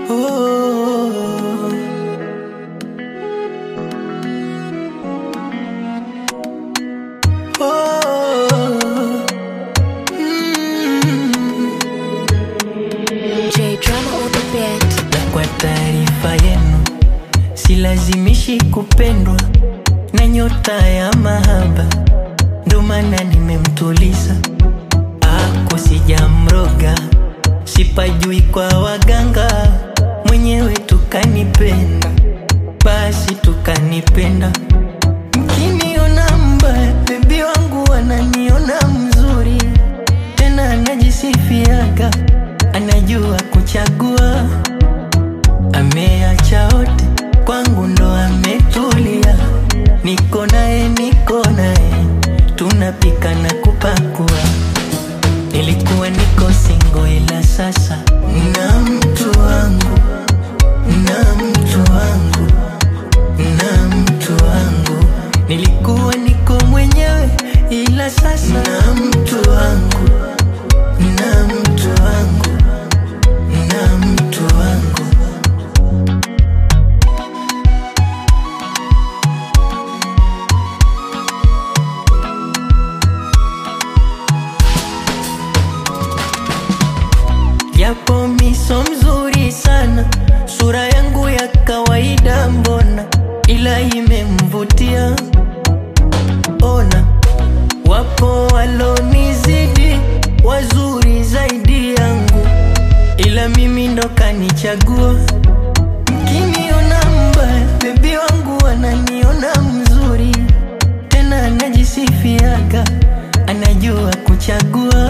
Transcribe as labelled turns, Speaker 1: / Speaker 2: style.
Speaker 1: Oh. Oh. Mm.
Speaker 2: J drama on the beat.
Speaker 1: Na kwa taarifa yenu, silazimishi kupendwa na nyota ya mahaba, ndo maana nimemtuliza. Ako sijamroga, sipajui kwa waganga, mwenyewe tukanipenda, basi tukanipenda. Mkiniona mbaya, bebi wangu ananiona mzuri, tena anajisifiaga, anajua kuchagua ameacha wote kwangu ndo ametulia, niko naye, niko naye, tunapika na kupakua. Nilikuwa niko singo, ila sasa na mtu wangu, na mtu wangu, na mtu wangu. Nilikuwa niko mwenyewe, ila sasa na mtu wangu, na mtu wangu, na mtu wangu. Japo miso mzuri sana, sura yangu ya kawaida mbona, ila imemvutia. Ona, wapo walonizidi wazuri zaidi yangu, ila mimi ndo kanichagua. Mkiniona mbaya, bebi wangu ananiona mzuri, tena anajisifiaga, anajua kuchagua